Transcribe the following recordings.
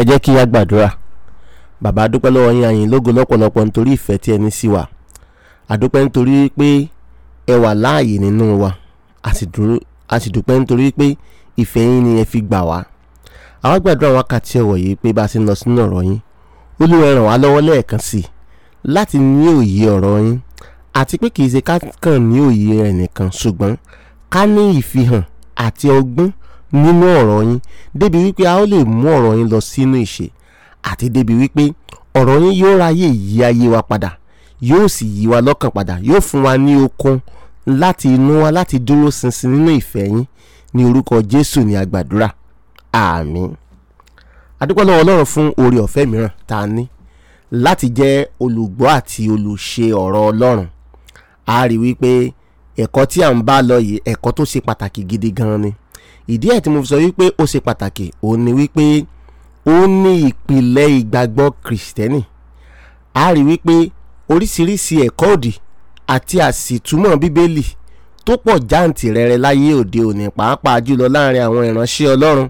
jẹ́ kí a gbàdúrà bàbá a dúpẹ́ lọ́wọ́ yín àyìn lógo lọ́pọ̀lọpọ̀ nítorí ìfẹ́ tí ẹni sí wa a dúpẹ́ nítorí pé ẹ wà láàyè nínú wa a sì dúró a sì dúpẹ́ nítorí pé ìfẹ́ yín ni ẹ fi gbà wá àwa gbàdúrà wákàtí ọ̀wọ̀ yìí pé bá a ṣe ń lọ sínú ọ̀rọ̀ yín olúwa ràn wá lọ́wọ́ lẹ́ẹ̀kan sí i láti ní òye ọ̀rọ̀ yín àti pé kìí ṣe ká kàn ní òye rẹ̀ nìkan ṣùgbọ́n ká ní ìfihàn àti ọgbọ́n nínú ọ̀rọ̀ yín débi wípé a ó lè mú ọ̀rọ̀ yín lọ sínú ìṣe àti débi wípé ọ̀rọ̀ yín yóò ráyè yí ayé wa padà yóò sì yí wa lọ́kàn padà yóò fún wa ní okun láti inú wa láti dúró ṣinṣin nínú ìfẹ́ yín ní orúkọ Jésù ní àgbàdúrà àmín adúpẹ́ lọ́wọ́ Ọlọ́run fún oore ọ̀fẹ́ mìíràn tá a ní láti jẹ́ olùgbọ́ àti olùṣe ọ̀rọ̀ Ọlọ́run a rí wípé ẹ̀kọ́ tí à ń bá lọ yìí ẹ̀kọ́ tó ṣe pàtàkì gidi gan ni ìdí ẹ̀ tí mo fi sọ wípé ó ṣe pàtàkì òun ni wípé ó ní ìpìlẹ̀ ìgbàgbọ́ kìrìsìtẹ́nì a rí wípé oríṣiríṣi ẹ̀kọ́ òdì àti àsìtúmọ̀ bíbélì tó pọ̀ jáǹtìrẹrẹ láyé òde òní pàápàá jùlọ láàrin àwọn ìránṣẹ́ Ọlọ́run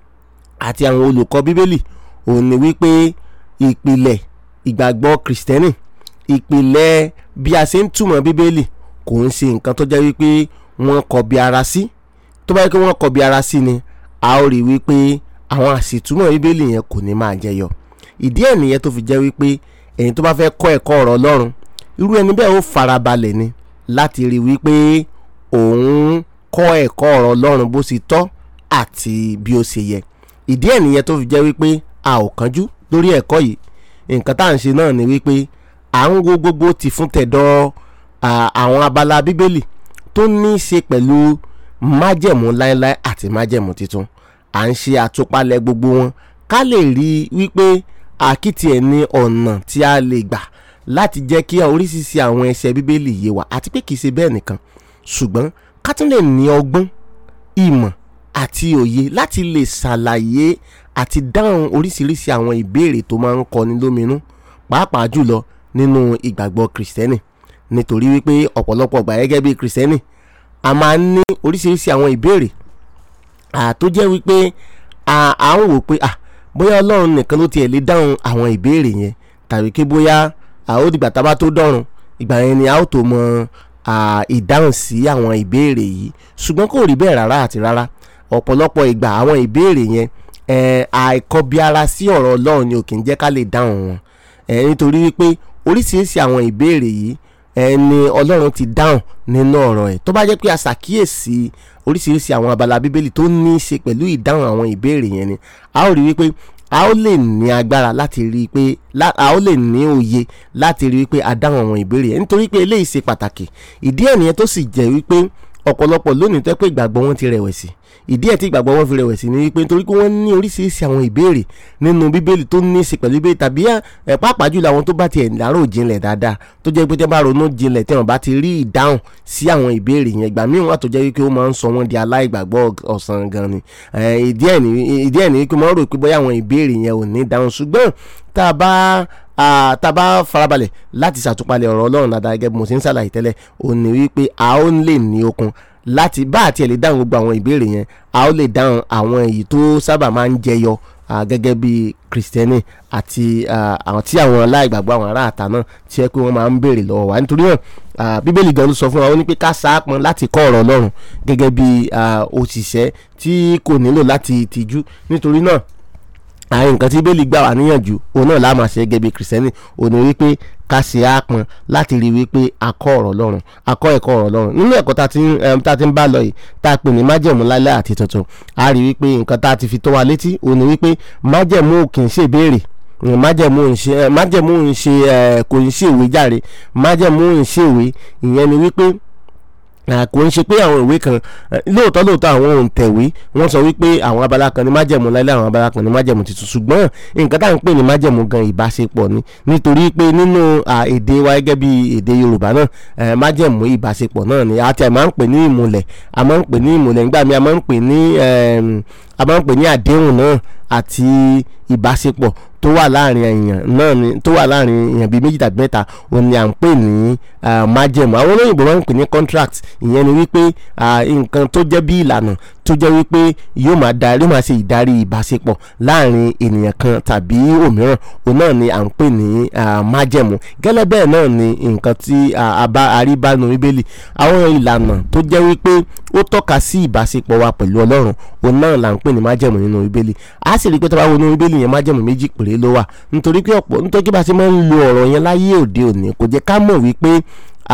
àti àwọn olùkọ́ bíbélì òun ni wípé ìpìlẹ̀ ìgbàgbọ́ kìrìsìtẹ́nì ìpìlẹ̀ bí a ṣe ń túmọ̀ bíbélì kò ń ṣe nǹkan tó jẹ́ wípé wọ́n kọbi ara sí tó bá yẹ kí wọ́n kọbi ara sí ni a ó rí wípé àwọn àṣìtúmọ̀ bíbélì yẹn kò ní máa jẹyọ ìdí ẹ̀ nìyẹn tó fi jẹ́ wípé ẹ̀yin tó bá fẹ́ kọ́ ẹ̀kọ́ ọ̀rọ̀ Ọlọ́run irú ẹni bẹ́ẹ̀ ó farabalẹ̀ ni láti rí wípé òun kọ́ ẹ̀kọ́ ọ̀rọ̀ Ọlọ́run bó ṣe tọ́ àti bí ó ṣe yẹ ìdí ẹ̀ nìyẹn tó fi jẹ́ wípé a ò kánjú lórí ẹ̀kọ́ yìí nǹkan tá à ń ṣe náà ni wípé à ń wo gbogbo ti fún tẹ̀dọ̀ àwọn abala bíbélì tó ní í ṣe pẹ̀lú májẹ̀mú láéláé àti májẹ̀mú tuntun à ń ṣe àtúpalẹ̀ gbogbo wọn ká lè rí i wípé àkìtì ẹ̀ ní ọ̀nà tí a lè gbà láti jẹ́ kí oríṣiríṣi àwọn ẹsẹ̀ bíbélì yé wa àti pé kìí ṣe bẹ́ẹ̀ nìkan ṣùgbọ́n ká tún lè ní ọgbọ́n ìmọ̀ àti òye láti lè ṣàlàyé àti dáhùn oríṣiríṣi àwọn ìbéèrè tó máa ń kọni lóminú pàápàá jùlọ nínú ìgbàgbọ́ kìrìsìtẹ́nì nítorí wípé ọ̀pọ̀lọpọ̀ ọgbà gẹ́gẹ́ bí kìrìsìtẹ́nì a máa ń ní oríṣiríṣi àwọn ìbéèrè tó jẹ́ wípé à ń wò pé bóyá ọlọ́run nìkan ló tiẹ̀ lè dáhùn àwọn ìbéèrè yẹn tàbí kí bóyá ó dìgbà tá a bá tó dọ̀run ìgbà yẹn ni a ó tó mọ ìdáhùn sí àwọn ìbéèrè yìí ṣùgbọ́n kò rí bẹ́ẹ̀ rárá àti rárá ọ̀pọ̀lọpọ̀ ìgbà àwọn ìbéèrè yẹn àìkọbiara sí ọ̀rọ̀ ọlọ́run ni ò kì í jẹ́ ká lè dáhùn wọn nítorí wípé oríṣiríṣi àwọn ìbéèrè yìí ẹni ọlọ́run ti dáhùn nínú ọ̀rọ̀ ẹ̀ tó bá jẹ́ pé a ṣàkíyèsí oríṣiríṣi àwọn abala bíbélì tó ní í ṣe pẹ̀lú ìdáhùn àwọn ìbéèrè yẹn ni a ó rí wípé a ó lè ní agbára láti rí i pé a ó lè ní òye láti rí i pé a dáhùn àwọn ìbéèrè yẹn nítorí pé eléyìí ṣe pàtàkì ìdí ẹ̀ nìyẹn tó sì jẹ́ wípé ọ̀pọ̀lọpọ̀ lónìí tó pé ìgbàgbọ́ wọn ti rẹ̀wẹ̀sì ìdí ẹ̀ tí ìgbàgbọ́ wọn fi rẹ̀wẹ̀sì ni wípé nítorí pé wọ́n ní oríṣiríṣi àwọn ìbéèrè nínú bíbélì tó ní í ṣe pẹ̀lú bíbélì tàbí ẹ̀ pàápàá jùlọ àwọn tó bá tiẹ̀ lárò jinlẹ̀ dáadáa tó jẹ́ pé tẹ́ bá ronú jinlẹ̀ tí wọ́n bá ti rí ìdáhùn sí àwọn ìbéèrè yẹn ìgbà míì wà tó jẹ́ wípé ó máa ń sọ wọ́n di aláìgbàgbọ́ ọ̀sán gan ni ìdí ẹ̀ ní wípé wọ́n rò pé bóyá àwọn ìbéèrè yẹn ò ní dáhùn ṣùgbọ́n tá a bá tá a bá farabalẹ̀ láti ṣàtúpalẹ̀ ọ̀rọ̀ Ọlọ́run dáadáa gẹ́gẹ́ bí mo ṣe ń ṣàlàyé tẹ́lẹ̀ ò ní wípé a ó lè ní okun láti bá àti ẹ̀ lè dáhùn gbogbo àwọn ìbéèrè yẹn a ó lè dáhùn àwọn èyí tó sábà máa ń jẹyọ gẹ́gẹ́ bí kìrìsìtẹ́nì àti àwọn tí àwọn aláìgbàgbọ́ àwọn ará àta náà tí ẹ pé wọ́n máa ń béèrè lọ́wọ́ wa nítorí náà bíbélì gan ló sọ fún wa ó ní pé ká sáàpọn láti kọ́ ọ̀rọ̀ Ọlọ́run gẹ́gẹ́ bí òṣìṣẹ́ tí kò nílò láti tìjú nítorí náà àwọn nǹkan tí bẹ́ẹ̀lì gbà wá níyànjú òun náà láàmà ṣe gẹ́gẹ́ bí kìrìsìtẹ́nì òun ni wípé ká ṣe àpọn láti rí wípé akọ́ ọ̀rọ̀ Ọlọ́run akọ́ ẹ̀kọ́ ọ̀rọ̀ Ọlọ́run nínú ẹ̀kọ́ tá a ti ń bá lọ yìí tá a pè ní májẹ̀mú lálẹ́ àti tuntun a rí wípé nǹkan tá a ti fi tó wa létí òun ni wípé májẹ̀mú kì í ṣe ìbéèrè májẹ̀mú ń ṣe májẹ̀mú ń ṣe kò ń ṣe ìwé jàre májẹ̀mú ń ṣe ìwé ìyẹn ni wípé kò ń ṣe pé àwọn ìwé kan lóòótọ́ lóòótọ́ àwọn òǹtẹ̀wé wọ́n sọ wípé àwọn abala kan ní májẹ̀mú láíláí àwọn abala kan ní májẹ̀mú tuntun ṣùgbọ́n nǹkan tá à ń pè ní májẹ̀mú gan ìbáṣepọ̀ ni nítorí pé nínú èdè wa gẹ́gẹ́ bí èdè Yorùbá náà májẹ̀mú ìbáṣepọ̀ náà ni àti àmà ń pè ní ìmùlẹ̀ àmà ń pè ní ìmùlẹ̀ nígbà míì àmà ń pè ní a máa ń pè ní àdéhùn náà àti ìbáṣepọ̀ tó wà láàrin èèyàn náà ni tó wà láàrin èèyàn bíi méjì tàbí mẹ́ta òun ni à ń pè ní májẹ̀mú àwọn olóyìnbó máa ń pè ní contract ìyẹn ni wípé nǹkan tó jẹ́ bí ìlànà tó jẹ́ wípé yóò máa darí máa ṣe ìdarí ìbáṣepọ̀ láàrin ènìyàn kan tàbí òmíràn òun náà ni à ń pè ní májẹ̀mú gẹ́lẹ́ bẹ́ẹ̀ náà ni nǹkan tí a bá aríbánu bíbélì àwọn ìlànà tó jẹ́ wípé ó tọ́ka sí ìbáṣepọ̀ wa pẹ̀lú ọlọ́run òun náà là ń pè ní májẹ̀mú nínú bíbélì a sì rí i pé tó bá wo nínú bíbélì yẹn májẹ̀mú méjì péré ló wà nítorí pé ọ̀pọ̀ nítorí pé bá a ṣe máa ń lo ọ̀rọ̀ yẹn láyé òde òní kò jẹ́ ká mọ̀ wípé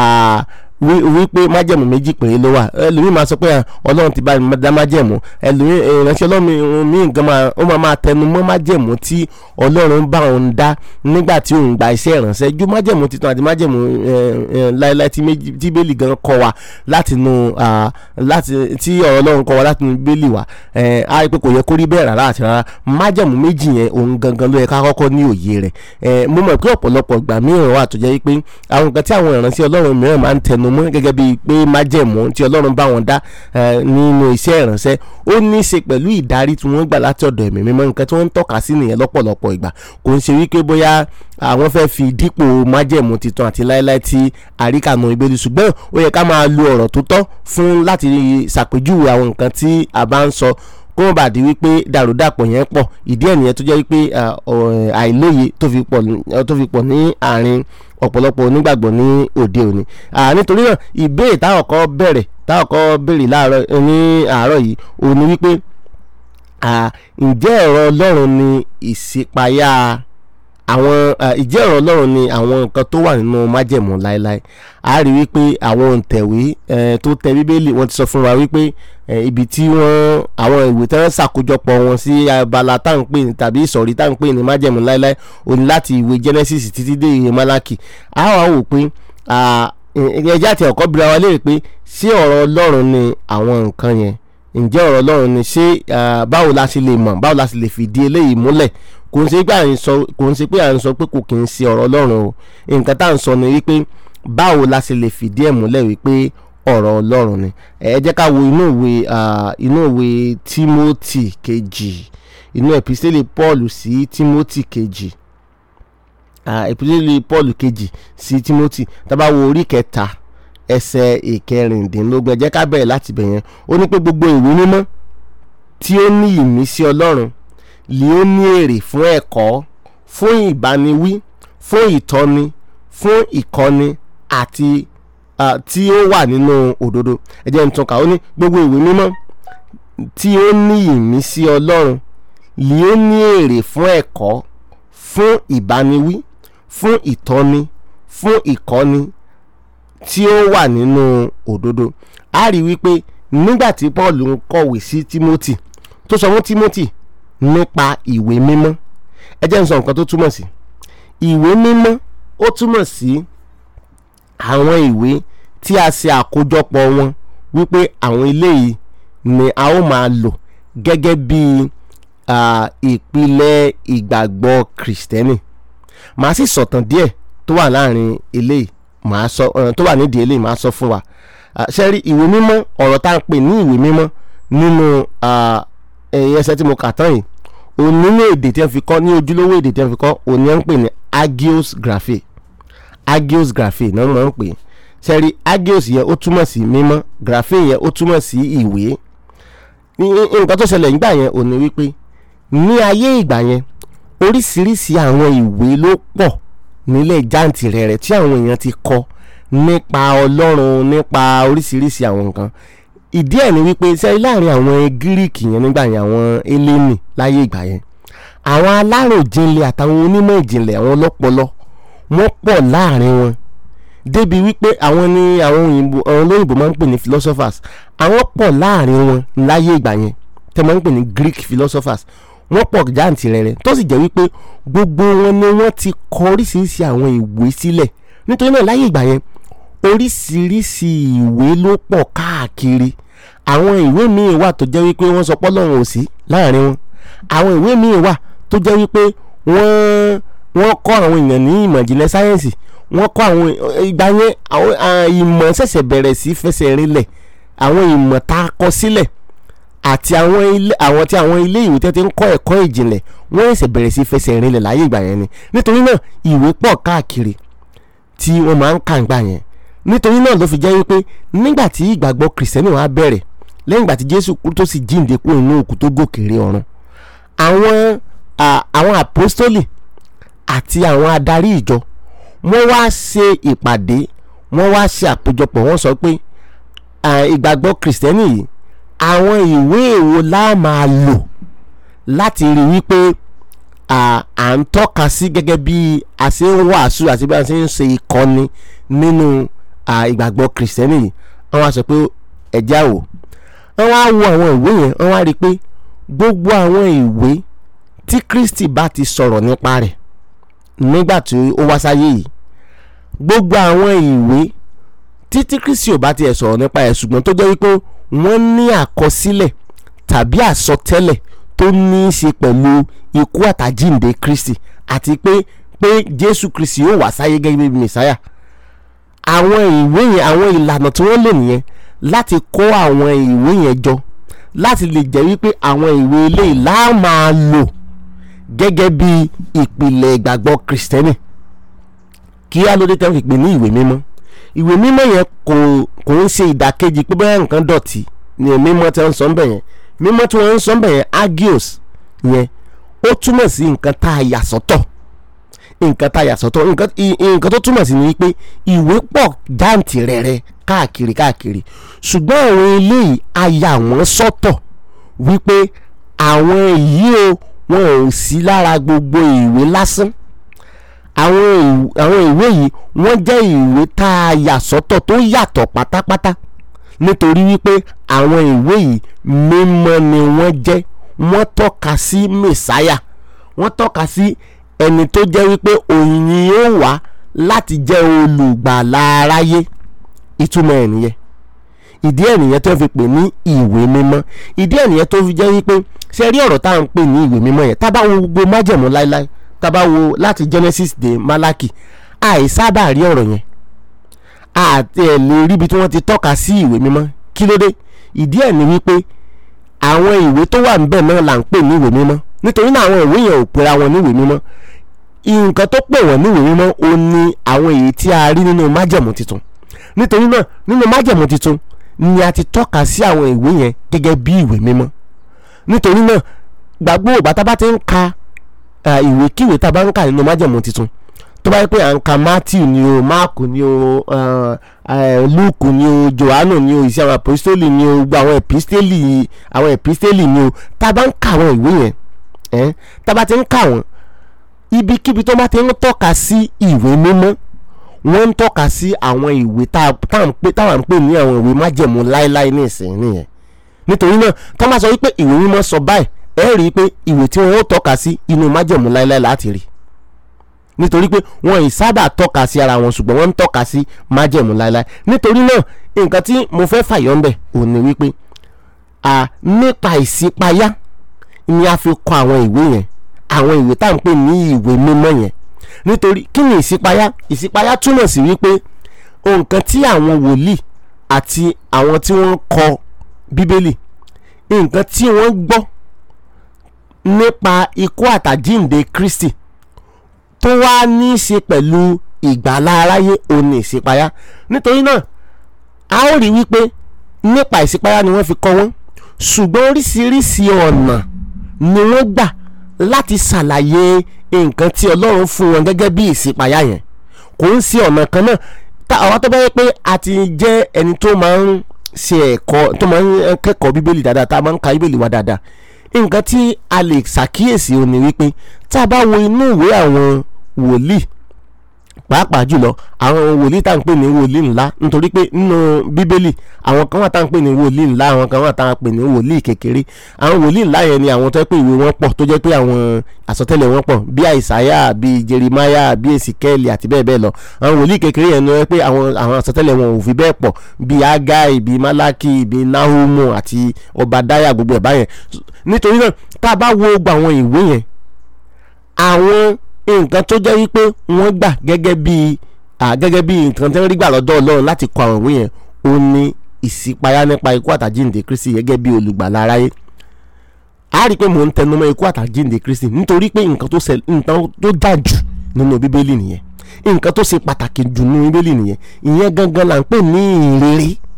wípé májẹ̀mú méjì péré ló wà ẹlòmíì máa sọ pé ọlọ́run ti bá mi dá májẹ̀mú ẹlòmíì ìránṣẹ́ ọlọ́run mi nǹkan máa ó máa máa tẹnu mọ́ májẹ̀mú tí ọlọ́run bá òun dá nígbà tí òun gba iṣẹ́ ìránṣẹ́ ju májẹ̀mú titun àti májẹ̀mú láéláé tí bẹ́ẹ̀lì gan kọ́ wa láti nu láti tí ọ̀rọ̀ ọlọ́run kọ́ wa láti nu bẹ́ẹ̀lì wa á rí pé kò yẹ kó rí bẹ́ẹ̀ rárá àti rárá májẹ̀mú méjì yẹn òun gangan ló yẹ ká kọ́kọ́ ní òye rẹ̀ mo mọ̀ pé ọ̀pọ̀lọpọ̀ ìgbà mìíràn wà tó jẹ́ pé àwọn nǹkan tí àwọn ìránṣẹ́ ọlọ́run mìíràn máa ń tẹnu mọ́ gẹ́gẹ́ bíi pé májẹ̀mú tí ọlọ́run bá wọn dá nínú iṣẹ́ ìránṣẹ́ ó ní í ṣe pẹ̀lú ìdarí tí wọ́n gbà láti ọ̀dọ̀ ẹ̀mí mímọ́ nǹkan tí wọ́n ń tọ́ka sí nìyẹn lọ́pọ̀lọpọ̀ ìgbà kò ń ṣe wípé bóyá àwọn fẹ́ fi dípò májẹ̀mú titun àti láéláé tí àríkànú ìbéèrè ṣùgbọ́n ó yẹ ká máa lo ọ̀rọ̀ tó tọ́ fún láti ṣàpèjúwe àwọn nǹkan tí a bá ń sọ kó má bàa di wípé dàrúdàpọ̀ yẹn pọ̀ ìdí ẹ̀ nìyẹn tó jẹ́ wípé àìlóye tó fi pọ̀ ní àárín ọ̀pọ̀lọpọ̀ onígbàgbọ́ ní òde òní nítorí náà ìbéèrè táwọn kọ́ bẹ̀rẹ̀ táwọn kọ́ béèrè láàárọ̀ ní àárọ̀ yìí òní wípé ǹjẹ́ ọ̀rọ̀ Ọlọ́run ni ìṣípayá àwọn ìjẹ́ ọ̀rọ̀ Ọlọ́run ni àwọn nǹkan tó wà nínú májẹ̀mú láéláé a rí wípé àwọn òǹtẹ̀wé tó tẹ bíbélì wọ́n ti sọ fún wa wípé ibi tí wọ́n àwọn ìwé tí wọ́n ṣàkójọpọ̀ wọn sí abala tá à ń pè ní tàbí ìsọ̀rí tá à ń pè ní májẹ̀mú láéláé ó ní láti ìwé Genesis títí dé ìwé Málákì a wá wò pé ẹjẹ́ àti ọ̀kọ́ bira wa léèrè pé ṣé ọ̀rọ̀ Ọlọ́run ni àwọn nǹkan yẹn ǹjẹ́ ọ̀rọ̀ Ọlọ́run ni ṣé báwo la ṣe lè mọ̀ báwo la ṣe lè fìdí eléyìí múlẹ̀ kò ń ṣe pé à ń sọ kò ń ṣe pé à ń sọ pé kò kì í ṣe ọ̀rọ̀ Ọlọ́run o nǹkan tá à ń sọ ni wípé báwo la ṣe lè fìdí ẹ̀ múlẹ̀ wípé ọ̀rọ̀ Ọlọ́run ni ẹ jẹ́ ká wo inú ìwé inú ìwé Timothy kejì inú ẹ̀písẹ́lẹ̀ Paul sí Timothy kejì ẹ̀písẹ́lẹ̀ Paul kejì sí Timothy tá bá wo orí kẹta ẹsẹ̀ ìkẹrìndínlógún ẹ jẹ́ ká bẹ̀rẹ̀ láti bẹ̀ yẹn ó ní pé gbogbo ìwé mímọ́ tí ó ní ìmísí Ọlọ́run lè ó ní èrè fún ẹ̀kọ́ fún ìbániwí fún ìtọ́ni fún ìkọ́ni àti tí ó wà nínú òdodo ẹ jẹ́ n tún kà ó ní gbogbo ìwé mímọ́ tí ó ní ìmísí Ọlọ́run lè ó ní èrè fún ẹ̀kọ́ fún ìbániwí fún ìtọ́ni fún ìkọ́ni tí ó wà nínú òdodo a rí wípé nígbà tí Paul ń kọ̀wé sí Timothy tó sọ fún Timothy nípa ìwé mímọ́ ẹ jẹ́ n sọ nǹkan tó túmọ̀ sí ìwé mímọ́ ó túmọ̀ sí àwọn ìwé tí a ṣe àkójọpọ̀ wọn wípé àwọn eléyìí ni a ó máa lò gẹ́gẹ́ bí ìpìlẹ̀ ìgbàgbọ́ kìrìsìtẹ́nì màá sì sọ̀tàn díẹ̀ tó wà láàrin eléyìí màá sọ tó wà nídìí eléyìí màá sọ fún wa ṣe rí ìwé mímọ́ ọ̀rọ̀ tá à ń pè ní ìwé mímọ́ nínú ẹ̀yìn ẹsẹ̀ tí mo kà tán yìí òní ní èdè tí wọ́n fi kọ́ ní ojúlówó èdè tí wọ́n fi kọ́ òní ń pè ní agios graphe agios graphe náà wọ́n ń pè sẹ́rí agios yẹn ó túmọ̀ sí mímọ́ graphe yẹn ó túmọ̀ sí ìwé nǹkan tó ṣẹlẹ̀ nígbà yẹn òní wípé ní ayé ìgbà yẹn oríṣiríṣi àwọn ìwé ló pọ̀ nílẹ̀ jàǹtìrẹrẹ tí àwọn èèyàn ti kọ nípa ọlọ́run nípa oríṣiríṣi àwọn nǹkan ìdí ẹ̀ ni wípé sẹ́yìn láàrin àwọn gíríkì yẹn nígbà yẹn àwọn eléni láyé ìgbà yẹn àwọn aláròjinlẹ̀ àtàwọn onímọ̀ ìjìnlẹ̀ àwọn ọlọ́pọlọ wọ́n pọ̀ láàrin wọn débi wípé àwọn ni àwọn òyìnbó àwọn olóyìnbó máa ń pè ní philosophers àwọn pọ̀ láàrin wọn láyé ìgbà yẹn tẹ́ máa ń pè ní Greek philosophers wọ́n pọ̀ jàǹtìrẹrẹ tó sì jẹ́ wípé gbogbo wọn ni wọ́n ti kọ oríṣiríṣi àwọn ìwé sílẹ̀ nítorí náà láyé ìgbà yẹn oríṣiríṣi ìwé ló pọ̀ káàkiri àwọn ìwé míì wà tó jẹ́ wípé wọ́n sọ pé Ọlọ́run ò sí láàrin wọn àwọn ìwé míì wà tó jẹ́ wípé wọ́n wọ́n kọ́ àwọn èèyàn ní ìmọ̀ ìjìnlẹ̀ sáyẹ́ǹsì wọ́n kọ́ àwọn ìgbà yẹn àwọn ìmọ̀ ṣẹ̀ṣẹ̀ bẹ̀rẹ̀ sí fẹsẹ̀ rinlẹ̀ àwọn ìmọ̀ tá a kọ sílẹ̀ àti àwọn ilé àwọn tí àwọn ilé ìwé tẹ́ ti ń kọ́ ẹ̀kọ́ ìjìnlẹ̀ wọ́n ṣẹ̀ṣẹ̀ bẹ̀rẹ̀ sí fẹsẹ̀ rinlẹ̀ láyé ìgbà yẹn ni nítorí náà ìwé pọ̀ káàkiri tí wọ́n máa ń kà ń gbà yẹn nítorí náà ló fi jẹ́ wípé nígbà tí ìgbàgbọ́ kìrìsìtẹ́nì wa bẹ̀rẹ̀ lẹ́yìn ìgbà tí jésù kú tó sì jíǹde kúrò nínú òkú tó gòkèrè ọ̀run àwọn à, àwọn àpọ́stólì àti àwọn adarí ìjọ wọ́n wá ṣe ìpàdé wọ́n wá ṣe àpéjọpọ̀ wọ́n sọ pé à, ìgbàgbọ́ kìrìsìtẹ́nì yìí àwọn ìwé èwo la máa lò láti rí wípé à à ń tọ́ka sí gẹ́gẹ́ bí a ṣe ń wàásù àti bí a ṣe ń ṣe ìkọ́ni nínú à, ìgbàgbọ́ kìrìsìtẹ́nì yìí wọ́n wá sọ pé ẹ̀já wò wọ́n wá wo àwọn ìwé yẹn wọ́n wá rí i pé gbogbo àwọn ìwé tí Kristi bá ti sọ̀rọ̀ nípa rẹ̀ nígbà tí ó wá sáyé yìí gbogbo àwọn ìwé títí Kristi ò bá tiẹ̀ sọ̀rọ̀ nípa ẹ̀ ṣùgbọ́n tó jẹ́ wípé wọ́n ní àkọsílẹ̀ tàbí àsọtẹ́lẹ̀ tó ní í ṣe pẹ̀lú ikú àtàjíǹde Kristi àti pé pé Jésù Kristi yóò wá sáyé gẹ́gẹ́ bí Mèsáyà àwọn ìwé yẹn àwọn ìlànà tí wọ́n lò nìyẹn láti kó àwọn ìwé yẹn jọ láti lè jẹ́ wípé àwọn ìwé eléyìí la máa lò gẹ́gẹ́ bí ìpìlẹ̀ ìgbàgbọ́ kìrìsìtẹ́nì kí á lóde tẹ́ fi pè ní ìwé mímọ́ ìwé mímọ́ yẹn kò kò ń ṣe ìdàkejì pé bẹ́ẹ̀ nǹkan dọ̀tí ni mímọ́ tí wọ́n ń sọ ń bẹ̀ yẹn mímọ́ tí wọ́n ń sọ ń bẹ̀ yẹn agios yẹn ó túmọ̀ sí nǹkan tá a yà sọ́tọ̀ nǹkan tá a yà sọ́tọ̀ nǹkan i- nǹkan tó túmọ̀ sí ni pé ìwé pọ̀ jáǹtì rẹ̀rẹ̀ káàkiri káàkiri ṣùgbọ́n àwọn eléyìí a yà wọ́n sọ́tọ̀ wípé àwọn èyí o wọn ò sí lára gbogbo ìwé lásán àwọn ìw- àwọn ìwé yìí wọ́n jẹ́ ìwé tá a yà sọ́tọ̀ tó yàtọ̀ pátápátá nítorí wípé àwọn ìwé yìí mímọ́ ni wọ́n jẹ́ wọ́n tọ́ka sí mẹ̀sáyà wọ́n tọ́ka sí ẹni tó jẹ́ wípé òun ni yóò wá láti jẹ́ olùgbàlà aráyé ìtumọ̀ ẹ̀ nìyẹn ìdí ẹ̀ nìyẹn tó fi pè ní ìwé mímọ́ ìdí ẹ̀ nìyẹn tó fi jẹ́ wípé ṣe rí ọ̀rọ̀ tá à ń pè ní ìwé mímọ́ yẹn tá bá wo gbogbo májẹ̀mú láéláé tá bá wo láti Genesis dé Málákì àìsábà rí ọ̀rọ̀ yẹn àti ẹ̀ lè ríbi tí wọ́n ti tọ́ka sí ìwé mímọ́ kí ló dé ìdí ẹ̀ ni wípé àwọn ìwé tó wà níbẹ̀ náà là ń pè ní ìwé mímọ́ nítorí náà àwọn ìwé yẹn ò pera wọn ní ìwé mímọ́ nǹkan tó pè wọ́n ní ìwé mímọ́ ó ní àwọn èyí tí a rí nínú májẹ̀mú tuntun nítorí náà nínú májẹ̀mú tuntun ni a ti tọ́ka sí àwọn ìwé yẹn gẹ́gẹ́ bí ìwé mímọ́ nítorí náà gbàgbọ́ ògbà tá a bá ti ń ka eh, ìwé kíwé tá a bá ń kà nínú májẹ̀mú tuntun tó bá yẹ pé à ń ka Matthew ni o Mark ni o eh, eh, Luke ni o Johannu ni o ìṣe àwọn apostoli ni o gbogbo àwọn episteli àwọn episteli ni o tá a bá ń ka àwọn ìwé yẹn eh, tá a bá ti ń kà wọ́n ibikíbi tó bá ti ń tọ́ka sí ìwé mímọ́ wọ́n ń tọ́ka sí àwọn ìwé tá a tá à ń pè táwa ń pè ní àwọn ìwé májẹ̀mú láéláé ní ìsìn nìyẹn nítorí náà tó bá sọ wípé ìwé mímọ́ sọ báyìí ẹ rí i pé ìwé tí wọ́n ó tọ́ka sí inú májẹ̀mú láéláé láti rí nítorí pé wọn ì sábà tọ́ka sí ara wọn ṣùgbọ́n wọ́n ń tọ́ka sí májẹ̀mú láéláé nítorí náà nǹkan tí mo fẹ́ fàyọ́ ń bẹ̀ ò ní wípé à nípa ìṣípayá ni a fi kọ àwọn ìwé yẹn àwọn ìwé tá à ń pè ní ìwé mímọ́ yẹn nítorí kí ni ìṣípayá ìṣípayá túmọ̀ sí wípé nǹkan tí àwọn wòlíì àti àwọn tí wọ́n kọ bíbélì nǹkan tí wọ́n gbọ́ nípa ikú àtàjíǹde Kristi tó wá ní í ṣe pẹ̀lú ìgbàlá aráyé òun ní ìṣípayá nítorí náà a ó rí wípé nípa ìṣípayá ni wọ́n fi kọ wọ́n ṣùgbọ́n oríṣiríṣi ọ̀nà ni wọ́n gbà láti ṣàlàyé nǹkan tí Ọlọ́run fún wọn gẹ́gẹ́ bí ìṣípayá yẹn kò ń ṣe ọ̀nà kan náà tá àwọn tó bá yẹ pé a ti jẹ́ ẹni tó máa ń ṣe ẹ̀kọ́ tó máa ń kẹ́kọ̀ọ́ bíbélì dáadáa tá a máa ń ka bíbélì wa dáadáa nǹkan tí a lè ṣàkíyèsí ó ní wípé tá a bá wo inú ìwé àwọn wòlíì pàápàá jùlọ àwọn wòlíì tá à ń pè ní wòlíì ńlá nítorí pé nínú bíbélì àwọn kan wà tá à ń pè ní wòlíì ńlá àwọn kan wà tá à ń pè ní wòlíì kékeré àwọn wòlíì ńlá yẹn ni àwọn tó yẹ pé ìwé wọn pọ̀ tó jẹ́ pé àwọn àsọtẹ́lẹ̀ wọn pọ̀ bí àìsáyà bí jerimaya bí esikẹ́ẹ̀lì àti bẹ́ẹ̀ bẹ́ẹ̀ lọ àwọn wòlíì kékeré yẹn ni wọ́n pé àwọn àwọn àsọtẹ́lẹ̀ wọn ò fi bẹ́ẹ̀ pọ̀ bí agai bí malaki bí nahumu àti obadaya gbogbo ẹ̀ báyẹn nítorí náà tá a bá wo gbogbo àwọn ìwé yẹn àwọn nǹkan tó jẹ́ wípé wọ́n gbà gẹ́gẹ́ bí gẹ́gẹ́ bí nǹkan tí wọ́n rí gbà lọ́dọ̀ Ọlọ́run láti kọ àwọn ìwé yẹn ó ní ìṣípayá nípa ikú àtàjíǹde Kristi gẹ́gẹ́ bí olùgbàlà aráyé a rí i pé mò ń tẹnumọ́ ikú àtàjíǹde Kristi nítorí pé nǹkan tó ṣẹlẹ̀ nǹkan tó dà jù nínú bíbélì nìyẹn nǹkan tó ṣe pàtàkì jù nínú bíbélì nìyẹn ìyẹn gangan là ń pè ní ìrere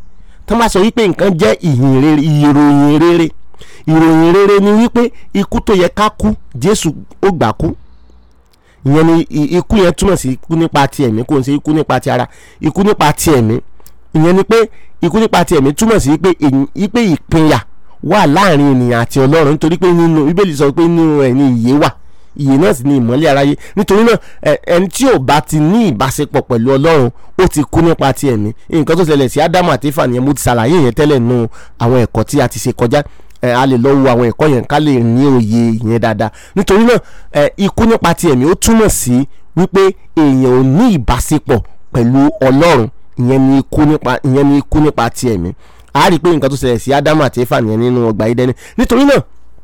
tó máa sọ wípé nǹkan jẹ́ ìyìn rere ìròyìn rere ìròyìn rere ni wípé ikú tó yẹ ká kú Jésù ó gbà kú ìyẹn ni ikú yẹn túmọ̀ sí ikú nípa ti ẹ̀mí kò ń ṣe ikú nípa ti ara ikú nípa ti ẹ̀mí ìyẹn ni pé ikú nípa ti ẹ̀mí túmọ̀ sí pé pé ìpínyà wà láàrin ènìyàn àti ọlọ́run nítorí pé nínú bíbélì sọ pé nínú ẹ̀ ni ìyè wà ìyè náà sì ni ìmọ́lẹ̀ aráyé nítorí náà ẹni tí ò bá ti ní ìbáṣepọ̀ pẹ̀lú ọlọ́run ó ti kú nípa ti ẹ̀mí nǹkan tó ṣẹlẹ̀ sí ádámù àti éfà nìyẹn mo ti ṣàlàyé yẹn tẹ́lẹ̀ nù àwọn ẹ̀kọ́ tí a ti ṣe kọjá a lè lọ wo àwọn ẹ̀kọ́ yẹn ká lè ní òye yẹn dáadáa nítorí náà ikú nípa ti ẹ̀mí ó túmọ̀ sí wípé èèyàn ò ní ìbáṣepọ̀ pẹ̀lú ọlọ́run ìyẹn ni ikú nípa ìyẹn ni ikú nípa ti ẹ̀mí a rí i pé nǹkan tó ṣẹlẹ̀ sí ádámù àti éfà nìyẹn nínú ọgbà Édẹ́nì nítorí náà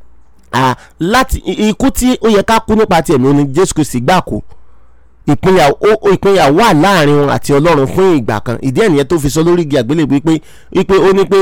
láti ikú tí ó yẹ ká kú nípa ti ẹ̀mí ó ní Jésù Kristi gbà kú ìpínyà ìpínyà wà láàrin wọn àti ọlọ́run fún ìgbà kan ìdí ẹ̀ nìyẹn tó fi sọ lórí igi àgbélébùú wípé wípé ó ní pé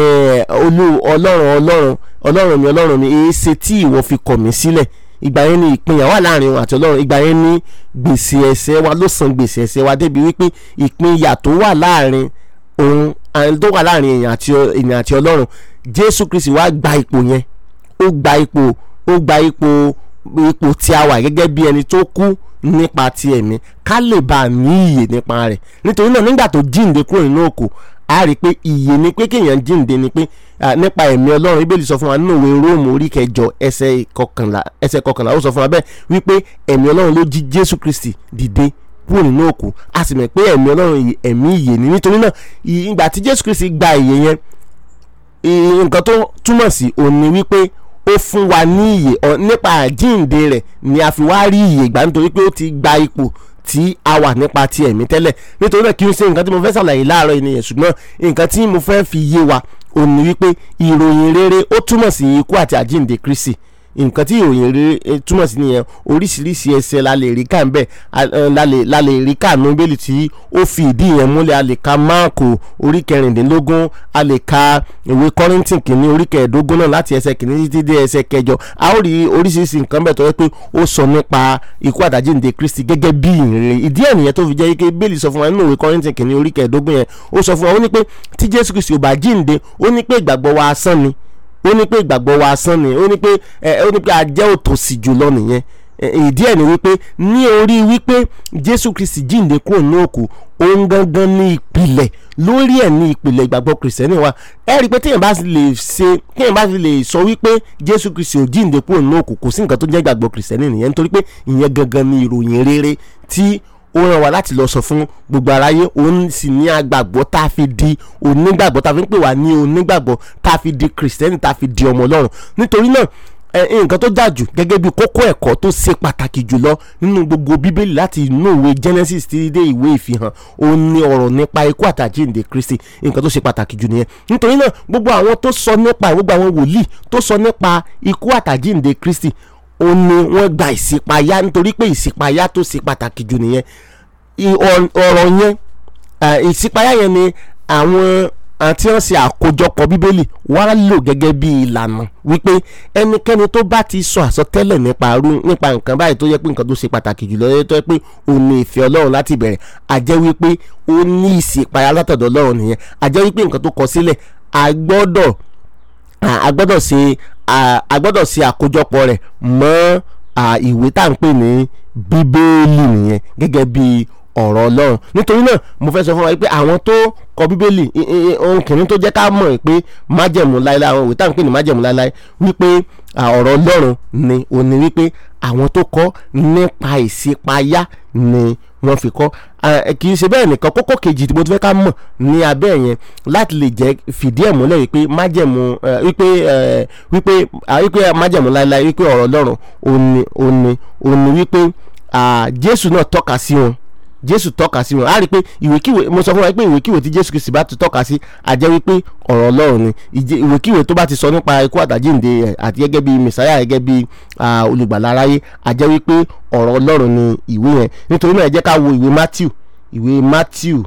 olú ọlọ́run ọlọ́run ọlọ́run mi ọlọ́run mi èé ṣe tí ìwọ fi kọ̀ mí sílẹ̀ ìgbà yẹn ni ìpínyà wà láàrin wọn àti ọlọ́run ìgbà yẹn ni gbèsè ẹ̀ṣẹ̀ wa ló san gbèsè ẹ̀ṣẹ̀ wa débi wípé ìpínyà tó wà láàrin òun tó wà láàrin èèyàn àti èèyàn àti ọlọ́run jésù kristi wá gba ipò yẹn ó gba ipò ó gba ipò ipò tí a wà gẹ́gẹ́ bí ẹni tó kú nípa ti ẹ̀mí ká lè bá a ní ìyè nípa rẹ̀ nítorí náà nígbà tó jíǹde kúrò nínú òkú a rí i pé ìyè ni pé kéèyàn jíǹde ni pé nípa ẹ̀mí ọlọ́run ibèlì sọ fún wa nínú ìwé róòmù orí kẹjọ ẹsẹ̀ kọkànlá ẹsẹ̀ kọkànlá ó sọ fún wa bẹ́ẹ̀ wípé ẹ̀mí ọlọ́run ló jí jésù kristi dìde kúrò nínú òkú a sì mọ̀ pé ẹ̀mí ọlọ́run ẹ̀mí ìyè ni nítorí náà ìgbà tí jésù kristi gba ìyè yẹn nǹkan tó túmọ̀ sí òun ni wípé ó fún wa ní ìyè nípa àjíǹde rẹ̀ ni a fi wá rí ìyè gbà nítorí pé ó ti gba ipò tí a wà nípa ti ẹ̀mí tẹ́lẹ̀ nítorí náà kí n ṣe nǹkan tí mo fẹ́ ṣàlàyé láàárọ̀ ènìyàn ṣùgbọ́n nǹkan tí mo fẹ́ fi yé wa òun ni wípé ìròyìn rere ó túmọ̀ sí ikú àti àjíǹde Kristi nǹkan tí ìròyìn rere túmọ̀ sí nìyẹn oríṣiríṣi ẹsẹ̀ la lè rí ká ń bẹ̀ la lè rí ká nù bẹ́ẹ̀lì tí ó fi ìdí yẹn múlẹ̀ a lè ka máàkù orí kẹrìndínlógún a lè ka ìwé kọ́rìntì kìíní orí kẹẹ̀ẹ́dógún náà láti ẹsẹ̀ kìíní títí dé ẹsẹ̀ kẹjọ a ó rí oríṣiríṣi nǹkan bẹ̀ tó yẹ pé ó sọ nípa ikú àdájíǹde Kristi gẹ́gẹ́ bí ìrere ìdí ẹ̀ nìyẹn tó fi jẹ́ pé bẹ́ẹ̀lì sọ fún wa nínú ìwé kọ́rìntì kìíní orí kẹẹ̀ẹ́dógún yẹn ó sọ fún wa ó ní pé tí Jésù Kristi ò bá jíǹde ó ní pé ìgbàgbọ́ wa asán ni ó ní pé ìgbàgbọ́ wa asán ni ó ní pé ẹ ó ní pé a jẹ́ òtòṣì jùlọ nìyẹn ìdí ẹ̀ ni wípé ní orí wípé Jésù Kristi jíǹde kúrò ní òkú òun gangan ní ìpìlẹ̀ lórí ẹ̀ ní ìpìlẹ̀ ìgbàgbọ́ kìrìsìtẹ́nì wa ẹ rí i pé téèyàn bá lè ṣe téèyàn bá lè sọ wípé Jésù Kristi ò jíǹde kúrò ní òkú kò sí nǹkan tó jẹ́ ìgbàgbọ́ kìrìsìtẹ́nì nìyẹn nítorí pé ìyẹn gangan ní ìròyìn rere tí ó ràn wá láti lọ sọ fún gbogbo aráyé òun sì ní agbàgbọ́ tá a fi di onígbàgbọ́ tá a fi ń pè wá ní onígbàgbọ́ tá a fi di kìrìsìtẹ́nì tá a fi di ọmọ ọlọ́run nítorí náà nǹkan tó jà jù gẹ́gẹ́ bí kókó ẹ̀kọ́ tó ṣe pàtàkì jùlọ nínú gbogbo bíbélì láti inú ìwé Genesis títí dé ìwé ìfihàn òun ni ọ̀rọ̀ nípa ikú àtàjíǹde Kristi nǹkan tó ṣe pàtàkì jù nìyẹn nítorí náà gbogbo àwọn tó sọ nípa gbogbo àwọn wòlíì tó sọ nípa ikú àtàjíǹde Kristi ó ní wọ́n gba ìṣípayá nítorí pé ìṣípayá tó ṣe pàtàkì jù nìyẹn ọ̀rọ̀ yẹn ìṣípayá yẹn ni àwọn àti wọ́n ṣe àkójọpọ̀ bíbélì wá lò gẹ́gẹ́ bí ìlànà wípé ẹnikẹ́ni tó bá ti sọ àsọtẹ́lẹ̀ nípa arú nípa nǹkan báyìí tó yẹ pé nǹkan tó ṣe pàtàkì jùlọ tó yẹ pé ó ní ìfẹ́ ọlọ́run láti bẹ̀rẹ̀ àjẹ́ wípé ó ní ìṣípayá látọ̀dọ̀ ọlọ́run nìyẹn àjẹ́ wípé nǹkan tó kọ sílẹ̀ àgbọ́dọ̀ àgbọ́dọ̀ ṣe àgbọ́dọ̀ ṣe àkójọpọ̀ rẹ̀ mọ́ ìwé tá à ń pè ní bíbélì nìyẹn gẹ́gẹ́ bí ọ̀rọ̀ ọlọ́run nítorí náà mo fẹ́ sọ fún wa pé àwọn tó kọ bíbélì ohun kìíní tó jẹ́ ká mọ̀ pé májẹ̀mú láéláé àwọn ìwé tá à ń pè ní májẹ̀mú láéláé wípé ọ̀rọ̀ ọlọ́run ni òní wípé àwọn tó kọ nípa ìṣípayá ni wọ́n fi kọ́ kì í ṣe bẹ́ẹ̀ nìkan kókó kejì tí mo ti fẹ́ ká mọ̀ ní abẹ́ yẹn láti lè jẹ́ fìdí ẹ̀ múlẹ̀ wípé májẹ̀mú wípé wípé wípé májẹ̀mú láéláé wípé ọ̀rọ̀ ọlọ́run òní òní òní wípé Jésù náà tọ́ka sí wọn jésù tọ́ka sí wọn a rí i pé ìwékíwé mo sọ fún wa pé ìwékíwé tí jésù kìsì bá ti tọ́ka sí a jẹ́ wípé ọ̀rọ̀ ọlọ́run ni ìwékíwé tó bá ti sọ nípa ikú àtàjíǹde àti gẹ́gẹ́ bí mẹ̀sáyà gẹ́gẹ́ bí olùgbàlà aráyé a jẹ́ wípé ọ̀rọ̀ ọlọ́run ni ìwé yẹn nítorí náà ẹ jẹ́ ká wo ìwé matthew ìwé matthew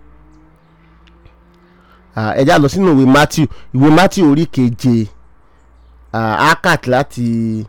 ẹ já lọ sínú ìwé matthew ìwé matthew orí keje akat láti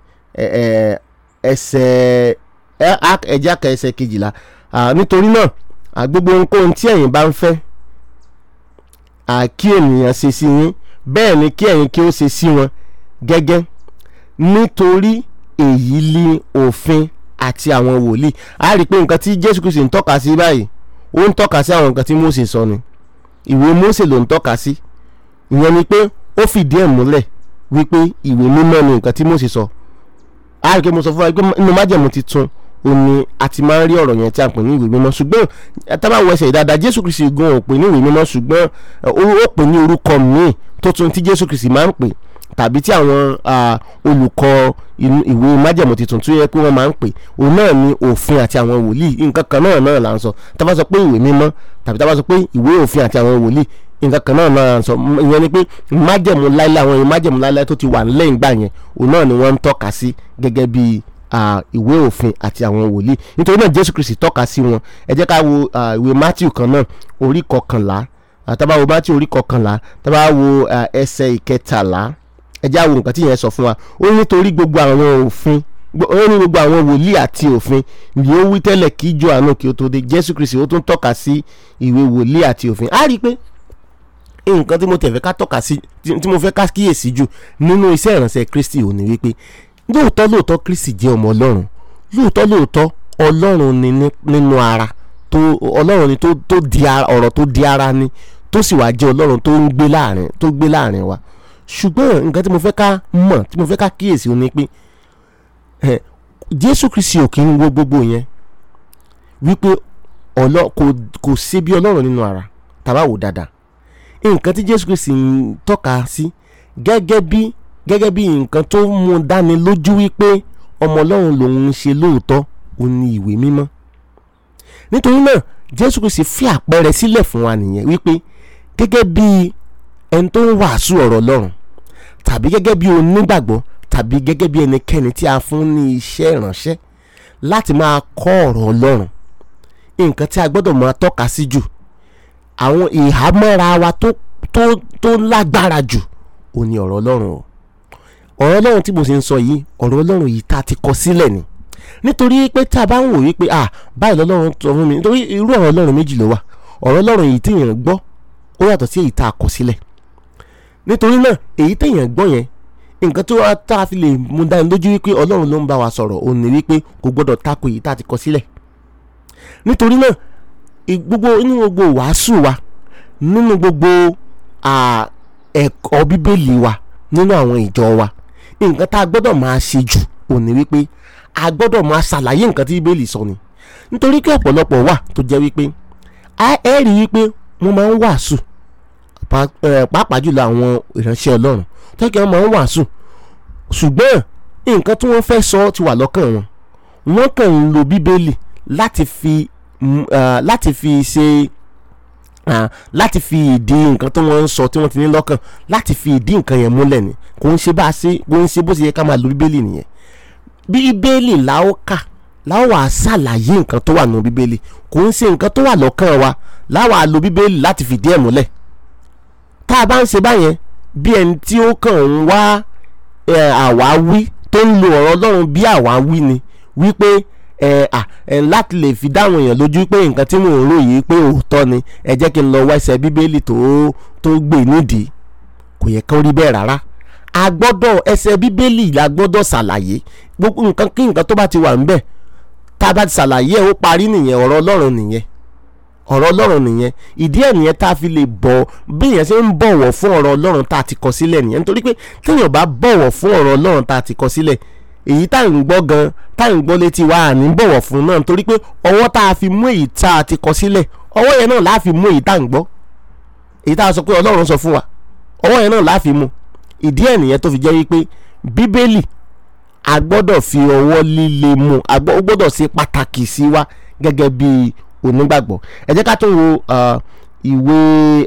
ẹsẹ̀ ẹ jẹ́ ká ẹsẹ̀ kejìlá nítorí náà gbogbo ohunkóhun tí ẹ̀yin bá ń fẹ́ à, kí ènìyàn ṣe sí yín bẹ́ẹ̀ ni kí ẹ̀yin kí ó ṣe sí wọn gẹ́gẹ́ nítorí èyí ni òfin àti àwọn wòlíì a rí i pé nǹkan tí Jésù Kristi ń tọ́ka sí báyìí ó ń tọ́ka sí àwọn nǹkan tí Mósè sọ ni ìwé Mósè ló ń tọ́ka sí ìyẹn ni pé ó fìdí ẹ̀ múlẹ̀ wípé ìwé mímọ́ ni nǹkan tí Mósè sọ a rí i pé mo sọ fún wa pé inú májẹ̀mú titun ó ní a ti máa ń rí ọ̀rọ̀ yẹn tí a pè ní ìwé mímọ́ ṣùgbọ́n tábà wọ ẹsẹ̀ dáadáa Jésù Kristi gan ò pè ní ìwé mímọ́ ṣùgbọ́n ó pè ní orúkọ míì tó tún tí Jésù Kristi máa ń pè tàbí tí àwọn olùkọ́ ìwé májẹ̀mú titun tó yẹ pé wọ́n máa ń pè òun náà ni òfin àti àwọn wòlíì nǹkan kan náà náà là ń sọ tá bá sọ pé ìwé mímọ́ tàbí tá bá sọ pé ìwé òfin àti àwọn wòlíì nǹkan kan náà náà là ń sọ ìyẹn ni pé májẹ̀mú láíláí àwọn ìwé májẹ̀mú láíláí tó ti wà nílẹ̀ ìgbà yẹn òun náà ni wọ́n ń tọ́ka sí gẹ́gẹ́ bí ìwé òfin àti àwọn wòlíì nítorí náà Jésù Kristi tọ́ka sí wọn ẹ jẹ́ ká wo ìwé Mátíù kan náà orí kọkànlá tá bá wo Mátíù orí kọkànlá tá bá wo ẹsẹ̀ ìkẹtàlá ẹ já wo nǹkan tí yẹn sọ fún wa ó nítorí gbogbo àwọn òfin ó ní gbogbo àwọn wòlíì àti òfin ni ó wí tẹ́lẹ̀ kí Jòhánù kí ó tó dé Jésù Kristi ó tún tọ́ka sí ìwé wòlíì àti òfin á rí i pé nǹkan tí mo tẹ̀fẹ́ ká tọ́ka sí tí mo fẹ́ ká kíyèsí jù nínú iṣẹ́ ìránṣẹ́ Kristi ò ní wípé lóòótọ́ lóòótọ́ Kristi jẹ́ ọmọ Ọlọ́run lóòótọ́ lóòótọ́ Ọlọ́run ni nínú ara tó Ọlọ́run ni tó di ọ̀rọ̀ tó di ara ni tó sì wá jẹ́ Ọlọ́run tó ń gbé láàrin tó gbé láàrin wa ṣùgbọ́n nǹkan tí mo fẹ́ ká mọ̀ tí mo fẹ́ ká kíyèsí ó ní pé Jésù Kristi ò kí ń wo gbogbo yẹn wípé kò ṣe bí Ọlọ́run nínú ara tàbá wò dáadáa nǹkan tí Jésù Kristi ń tọ́ka sí gẹ́gẹ́ bí gẹ́gẹ́ bí nǹkan tó mú dáni lójú wípé ọmọ Ọlọ́run lòun ń ṣe lóòótọ́ ó ní ìwé mímọ́ nítorí náà Jésù Kristi fi àpẹẹrẹ sílẹ̀ fún wa nìyẹn wípé gẹ́gẹ́ bí ẹni tó ń wàásù ọ̀rọ̀ Ọlọ́run tàbí gẹ́gẹ́ bí onígbàgbọ́ tàbí gẹ́gẹ́ bí ẹnikẹ́ni tí a fún ní iṣẹ́ ìránṣẹ́ láti máa kọ́ ọ̀rọ̀ Ọlọ́run nǹkan tí a gbọ́dọ̀ máa tọ́ka sí jù àwọn ìhámọ́ra wa tó tó tó lágbára jù ó ní ọ̀rọ̀ Ọlọ́run o ọ̀rọ̀ Ọlọ́run tí mo sì ń sọ yìí ọ̀rọ̀ Ọlọ́run yìí tá a ti kọ sílẹ̀ ni nítorí pé tá a bá ń wò wípé ah báyìí lọ́lọ́run sọ fún mi nítorí irú ọ̀rọ̀ Ọlọ́run méjì ló wà ọ̀rọ̀ Ọlọ́run yìí téèyàn gbọ́ ó yàtọ̀ sí èyí tá a kọ sílẹ̀ nítorí náà èyí téèyàn gbọ́ yẹn nǹkan tó wá tá a fi lè mú dání lójú wípé Ọlọ́run ló ń bá wa sọ̀rọ̀ òun ní wípé kò gbọ́dọ̀ tako èyí tá a ti kọ sílẹ̀ nítorí náà gbogbo nínú gbogbo wàásù wa nínú gbogbo ẹ̀kọ́ bíbélì wa nínú àwọn ìjọ wa nǹkan tá a gbọ́dọ̀ máa ṣe jù òun ní wípé a gbọ́dọ̀ máa ṣàlàyé nǹkan tí bíbélì sọ ni nítorí pé ọ̀pọ̀lọpọ̀ wà tó jẹ́ wípé ẹ rí wípé wọ́n máa ń wàásù pàápàá jùlọ àwọn ìránṣẹ́ Ọlọ́run tó kí wọ́n máa ń wàásù ṣùgbọ́n nǹkan tí wọ́n fẹ́ sọ ti wà lọ́kàn wọn wọ́n kàn ń lo bíbélì láti fi láti fi ṣe láti fi ìdí nǹkan tí wọ́n ń sọ tí wọ́n ti ní lọ́kàn láti fi ìdí nǹkan yẹn múlẹ̀ ni kò ń ṣe bá a ṣe kò ń ṣe bó ṣe yẹ ká máa lo bíbélì nìyẹn bíbélì la ó kà láwọn wàá ṣàlàyé nǹkan tó wà nù bíbélì kò ń ṣe nǹkan tó wà lọ́kàn wa láwọn á lo bíbélì láti fìdí ẹ̀ múlẹ̀ tá a bá ń ṣe báyẹn bí ẹni tí ó kàn ń wá àwáwí tó ń lo ọ̀rọ̀ Ọlọ́run bí àwáwí ni wípé ẹ à ẹ láti lè fi dáwọn èèyàn lójú pé nǹkan tí mò ń rò yìí pé òótọ́ ni ẹ jẹ́ kí n lọ wá ẹsẹ̀ bíbélì tó tó gbé nídìí kò yẹ kó rí bẹ́ẹ̀ rárá a gbọ́dọ̀ ẹsẹ̀ bíbélì la gbọ́dọ̀ ṣàlàyé gbogbo nǹkan kí nǹkan tó bá ti wà ńbẹ̀ tá a bá ti ṣàlàyé ẹ̀ ó parí nìyẹn ọ̀rọ̀ Ọlọ́run nìyẹn ọ̀rọ̀ Ọlọ́run nìyẹn ìdí ẹ̀ nìyẹn tá a fi lè bọ̀ bí èèyàn ṣe ń bọ̀wọ̀ fún ọ̀rọ̀ Ọlọ́run tá a ti kọ sílẹ̀ nìyẹn nítorí pé téèyàn bá bọ̀wọ̀ fún ọ̀rọ̀ Ọlọ́run tá a ti kọ sílẹ̀ èyí tá à ń gbọ́ gan tá à ń gbọ́ létí wa à ní bọ̀wọ̀ fún náà nítorí pé ọwọ́ tá a fi mú èyí tá a ti kọ sílẹ̀ ọwọ́ yẹn náà láà fi mú èyí tá à ń gbọ́ èyí tá a sọ pé Ọlọ́run sọ fún wa ọwọ́ yẹn náà láà fi mú ìdí ẹ̀ nìyẹn tó fi jẹ́ wípé Bíbélì a gbọ́dọ̀ fi ọwọ́ líle mú a gbọ́dọ̀ ṣe pàtàkì sí wa gẹ́gẹ́ bí onígbàgbọ́ ẹ jẹ́ ká tó wo ìwé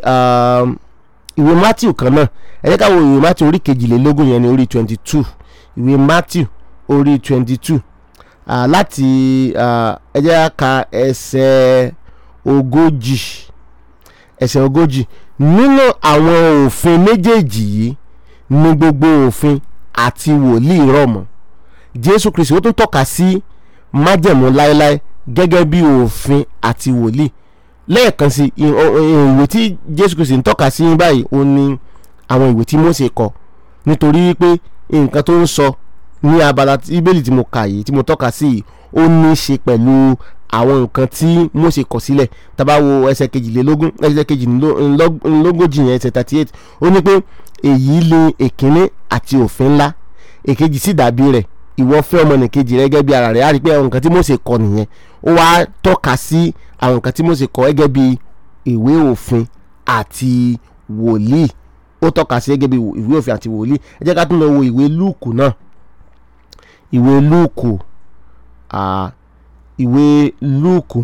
ìwé Matthew kan náà ẹ jẹ́ ká wo ìwé Matthew orí kejìlélógún yẹn ní orí twenty two ìwé Matthew orí twenty two láti ẹ jẹ́ ká ẹsẹ̀ ogójì ẹsẹ̀ ogójì nínú àwọn òfin méjèèjì yìí ní gbogbo òfin àti wòlíì rọ̀ mọ́ Jésù Kristi ó tún tọ́ka sí májẹ̀mú láéláé gẹ́gẹ́ bí òfin àti wòlíì lẹ́ẹ̀kan sí i- ọ- ọ- ìwé tí Jésù Kristi ń tọ́ka sí báyìí ó ní àwọn ìwé tí Mósè kọ nítorí pé nǹkan tó ń sọ ní abala tí- bíbélì tí mo kà yìí tí mo tọ́ka sí yìí ó ní í ṣe pẹ̀lú àwọn nǹkan tí Mósè kọ sílẹ̀ tá bá wo ẹsẹ̀ kejìlélógún ẹsẹ̀ kejìlélógójì yẹn ẹsẹ̀ thirty eight ó ní pé èyí lè èkínní àti òfin ńlá èkejì sì dàbí rẹ̀ ìwọ fẹ́ ọmọnìkejì rẹ gẹ́gẹ́ bí ara rẹ̀ á rí i pé àwọn nǹkan tí Mósè kọ nìyẹn ó wá tọ́ka sí àwọn nǹkan tí Mósè kọ gẹ́gẹ́ bí ìwé òfin àti wòlíì ó tọ́ka sí gẹ́gẹ́ bí ìwé òfin àti wòlíì ẹ jẹ́ ká tún lọ wo ìwé lúùkù náà ìwé lúùkù à, ìwé lúùkù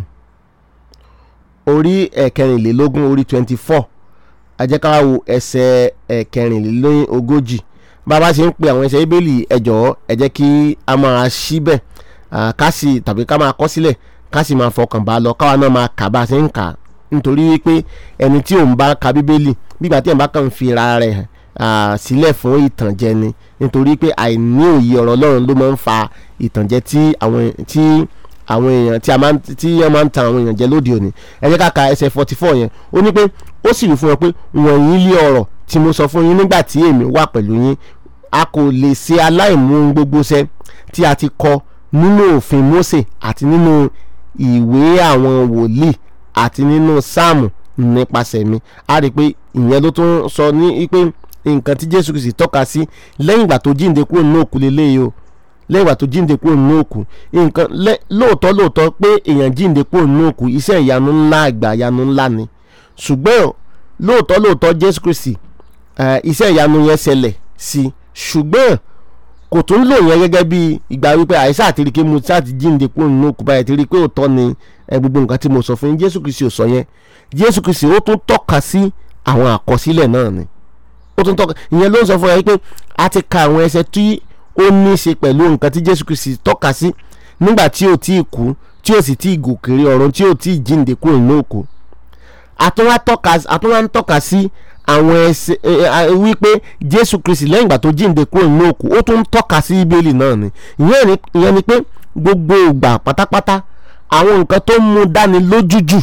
orí ẹ̀kẹrìnlélógún orí twenty four ẹ jẹ́ ká wo ẹsẹ̀ ẹ̀kẹrìnlélógójì bá a bá ṣe ń pe àwọn ẹsẹ̀ bíbélì ẹ jọ̀ọ́ ẹ jẹ́ kí a máa ṣí bẹ̀ à, ká sì tàbí ká máa kọ sílẹ̀ ká sì máa fọkàn bá a lọ káwa náà máa kà bá a ṣe ń kà á nítorí wípé ẹni tí òun bá ka bíbélì nígbà tí ẹ̀ bá kàn fi ra rẹ̀ hàn, à, sílẹ̀ fún ìtànjẹ ni nítorí pé àìní òye ọ̀rọ̀ Ọlọ́run ló máa ń fa ìtànjẹ tí àwọn tí àwọn èèyàn tí a máa ń tí wọ́n máa ń tan àwọn èèyàn jẹ lóde òní ẹ jẹ́ ká ka ẹsẹ̀ forty four yẹn ó ní pé ó sì wí fún wọn pé wọ̀nyí lé ọ̀rọ̀ tí mo sọ fún yín nígbà tí èmi wà pẹ̀lú yín a kò lè ṣe aláìmú ohun gbogbo ṣẹ tí a ti kọ nínú òfin Mósè àti nínú ìwé àwọn wòlíì àti nínú sáàmù nípasẹ̀ mi a rí i pé ìyẹn ló tún sọ ní pé nǹkan tí Jésù Kristi tọ́ka sí lẹ́yìn ìgbà tó jíǹde kúrò nínú òkú lélẹ́yìí o lẹ́yìn ìgbà tó jíǹde kúrò nínú òkú nǹkan lẹ́- lóòótọ́ lóòótọ́ pé èèyàn jíǹde kúrò nínú òkú iṣẹ́ ìyanu ńlá àgbà ìyanu ńlá ni ṣùgbọ́n lóòótọ́ lóòótọ́ Jésù Kristi eh, iṣẹ́ ìyanu yẹn ṣẹlẹ̀ sí i ṣùgbọ́n kò tún lò yẹn gẹ́gẹ́ bí ìgbà wípé àìsàn àti ríkẹ́ mu sáà ti jíǹde kúrò nínú òkú báyìí ti rí i pé òótọ́ ni eh, gbogbo nǹkan tí mo sọ fún yín Jésù Kristi ò sọ yẹn Jésù Kristi ó tún tọ́ka sí àwọn àkọsílẹ̀ náà ni ó tún tọ́ka ìyẹn ló ń sọ fún ẹ pé a ti ka àwọn ẹsẹ̀ tí ó ní í ṣe pẹ̀lú nǹkan tí Jésù Kristi tọ́ka sí nígbà tí ò tí ì kú tí ò sì tí ì gòkèrè ọ̀run tí ò tí ì jíǹde kúrò nínú òkú àtúnwá tọ́ka àtúnwá ń tọ́ka sí àwọn ẹsẹ̀ ẹ, ẹ, wípé Jésù Kristi lẹ́yìn ìgbà tó jíǹde kúrò nínú òkú ó tún ń tọ́ka sí Bíbélì náà ni ìyẹn ni ìyẹn ni pé gbogbo ìgbà pátápátá àwọn nǹkan tó ń mú dáni lójújù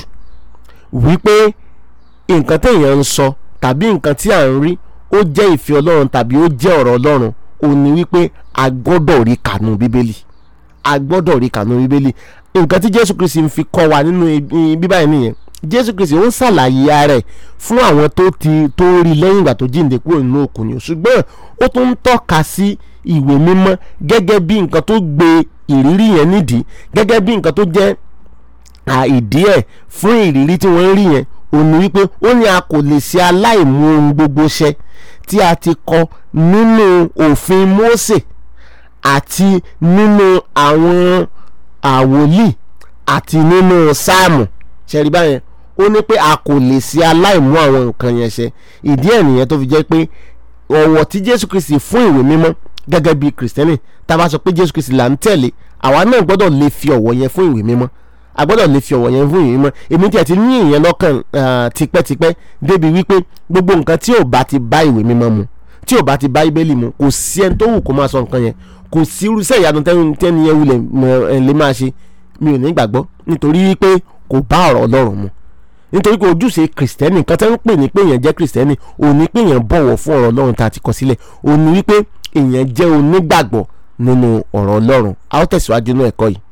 wípé nǹkan téèyàn ń sọ tàbí nǹkan tí à ń rí ó jẹ́ ìfẹ́ Ọlọ́run tàbí ó jẹ́ ọ̀rọ̀ Ọlọ́run ó ní wípé a gbọ́dọ̀ rí kànú Bíbélì a gbọ́dọ̀ rí kànú Bíbélì nǹkan tí Jésù Kristi ń fi kọ́ wa nínú ibi- bíbá yìí nìyẹn Jésù Kristi ó ń ṣàlàyé ara rẹ̀ fún àwọn tó ti tó rí lẹ́yìn ìgbà tó jíǹde kúrò nínú òkú ni ṣùgbọ́n ó tún ń tọ́ka sí ìwé mímọ́ gẹ́gẹ́ bí nǹkan tó gbé ìrírí yẹn nídìí gẹ́gẹ́ bí nǹkan tó jẹ́ à, ìdí ẹ̀ fún ìrírí tí wọ́n ń rí yẹn ó ní wípé ó ní a kò lè ṣe aláìmú ohun gbogbo ṣẹ tí a ti kọ nínú òfin Mósè àti nínú àwọn àwòlíì àti nínú sáàmù ṣẹ̀rí báyẹn ó ní pé a kò lè ṣe aláìmú àwọn nǹkan yẹn ṣẹ ìdí ẹ̀ nìyẹn tó fi jẹ́ pé ọ̀wọ̀ tí Jésù Kristi fún ìwé mímọ́ gẹ́gẹ́ bí kìrìsìtẹ́nì tá a bá sọ pé Jésù Kristi là ń tẹ̀lé àwa náà gbọ́dọ̀ lè fi ọ̀wọ̀ yẹn fún ìwé mímọ́ a gbọ́dọ̀ lè fi ọ̀wọ̀ yẹn fún ìwé mímọ́ èmi tí a ti ní ìyẹn lọ́kàn ah, tipẹ́tipẹ́ débi wípé gbogbo nǹkan tí ò bá ti bá ìwé mímọ́ mu tí ò bá ti bá Bíbélì mu kò sí ẹni tó wù kó máa sọ nǹkan yẹn kò sí irúṣẹ́ ìyanu tẹ́ni tẹ́ni yẹn wulẹ̀ mọ̀, ẹ̀, lè máa ṣe mi ò ní gbàgbọ́ nítorí wípé kò bá ọ̀rọ̀ Ọlọ́run mu nítorí pé ojúṣe kìrìsìtẹ́nì nǹkan tẹ́ ń pè ní pé èèyàn jẹ́ kìrìsìtẹ́nì òun ní pé èèyàn bọ̀wọ̀ fún ọ̀rọ̀ Ọlọ́run tá a ti kọ sílẹ̀ òun ní wípé èèyàn jẹ́ onígbàgbọ́ nínú ọ̀rọ̀ Ọlọ́run a ó tẹ̀síwájú nínú ẹ̀kọ́ yìí.